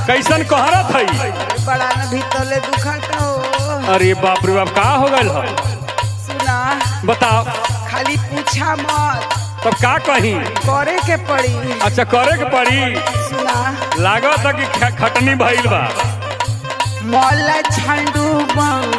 कैसन कहरत है बड़ा न भीतरले दुखत हो अरे बाप रे बाप का हो गल है सुना बताओ खाली पूछा मत तब का कही करे के पड़ी अच्छा करे के पड़ी सुना लागत है कि ख- खटनी भइल बा मौला झंडू बाम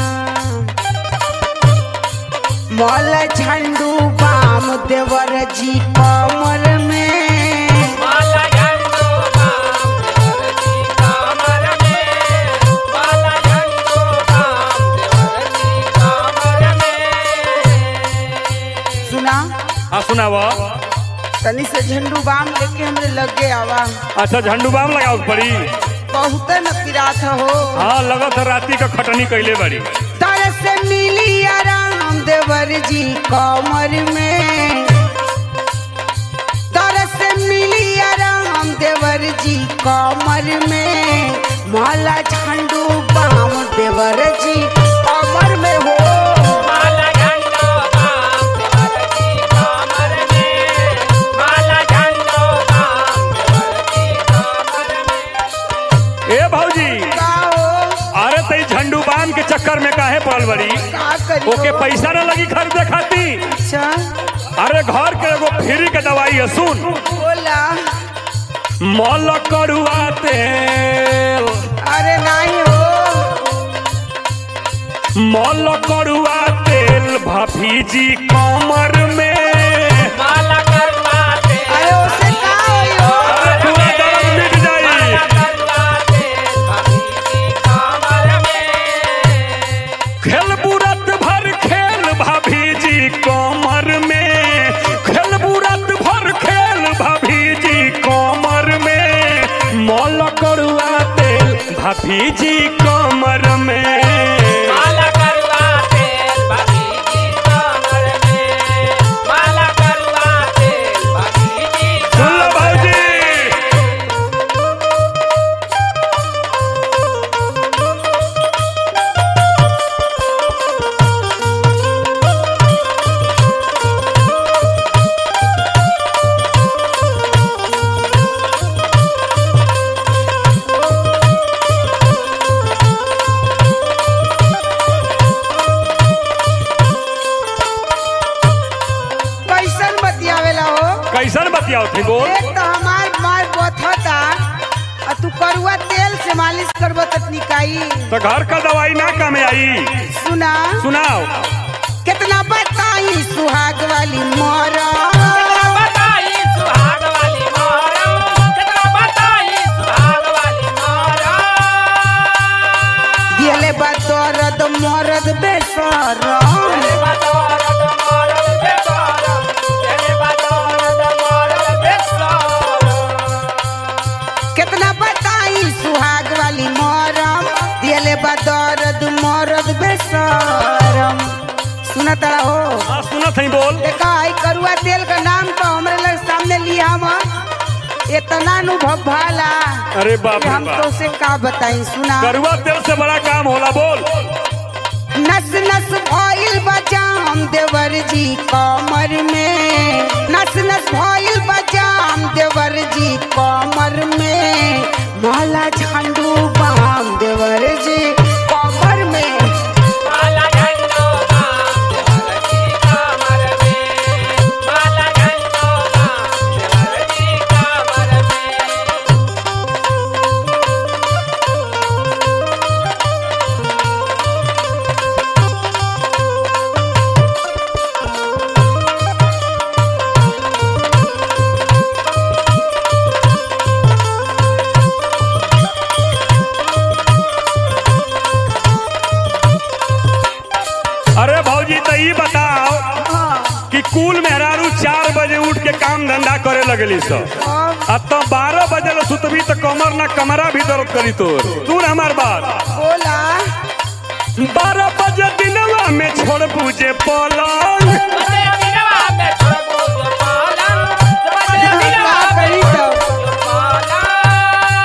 मौला झंडू बाम देवर जी कमर में माला झंडो बाम देवरजी कामर में माला झंडो बाम देवरजी कामर में सुना हाँ सुनाव तनी से झंडू बाम लेके हमरे लगे आवा अच्छा झंडू बाम लगाओ के पड़ी बहुत न पिरात हो हाँ लगत है राती का खटनी कैले बड़ी तर से मिली आराम देवर जी कमर में तर से मिली आराम देवर जी कमर में माला झंडू बाम देवर जी कमर में हो माला झंडो बाम देवरजी कामर में माला झंडो बाम देवरजी कामर में ए भौजी का हो अरे तई झंडू बाम के चक्कर में काहे पड़ल बड़ी का करी ओके पैसा न लगी खरीदे खाती अच्छा अरे घर के एगो फ्री के दवाई है सुन बोला मल कड़ुआ तेल अरे नहीं हो मल कड़ुआ तेल भफीजी कमर में माला करवा दे अरे उसे का होई हो अरे पूरा दर्द मिट जाई माला करवा दे भगीजी कामर में खेल बुरत भर खेल भाभीजी कमर में खेल बुरत भर खेल भाभीजी कमर में मल कड़ुआ तेल भाभीजी कमर में माला करवा तेल भगीजी कामर में माला करवा तेल भगीजी सुन लो भाऊजी कैसन बतियावेला हो कैसन बतियाओ थी बोल एक तो हमार मार बथता आ तू करुआ तेल से मालिश करबो त निकाई तो घर का दवाई ना काम आई सुना सुनाओ कितना बताई सुहाग वाली मोरा बताई सुहाग वाली मोरा कितना बताई सुहाग वाली मोरा दियले बा दर्द मरद बेसरम तेरे बदौलत मोरल बेसारम तेरे बदौलत मोरल बेसारम कितना बताई सुहाग वाली मोरम दियले बा दर्द मरद बेसरम सुना तड़ा हो हाँ सुनत हई बोल देखा आई करुआ तेल का नाम तो हमरे लग सामने लिया हम इतना अनुभव भाला अरे बाप कि रे हम बाप तो से का बताई सुना करुआ तेल से बड़ा काम होला बोल नस नस भइल बजाम देवर जी कमर में नस नस भइल बजाम देवर जी कमर में माला झंडू बाम देवर जी कमर में माला झंडो बाम देवरजी कामर में माला झंडो बाम देवरजी कामर में अरे भौजी तो ई बताओ हाँ, कि कुल मेहरारू चार बजे उठ के काम धंधा करे लगली सब अब अब तो बारह बजे ले सुतबी तो कमर ना कमरा भी दर्द करी तोर सुन हमार बात बोला बारह बजे दिनवा में छोड़ पूजे पलंग बजे दिनवा में छोड़बो जो पालन बजे दिनवा का में करी तब जो पालन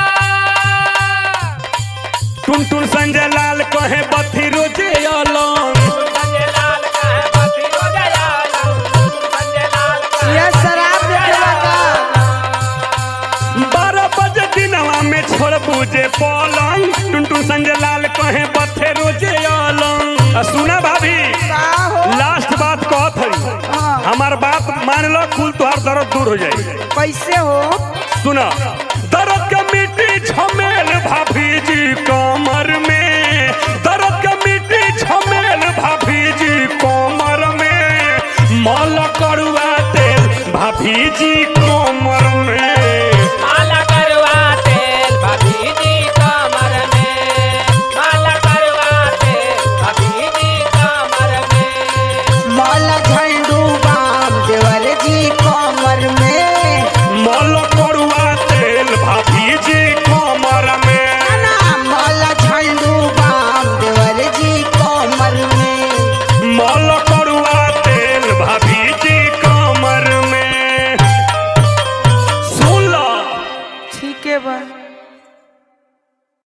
टुन टुन संजय लाल कहे बथी रोजे अलंग संजय लाल कहे बती हो दयालु संजय लाल कहे यह शराब देखेला का बारह बजे दिनवा में छोड़ बूझे पलंग टुनटुन संजय लाल कहे बथे रोजे अलंग आ सुना भाभी का हो लास्ट बात कहत हई हाँ। हमार बात मान लो कुल तुहार दर्द दूर हो जाई कैसे हो सुना दर्द के मिट्टी झमेल भाभी जी कमर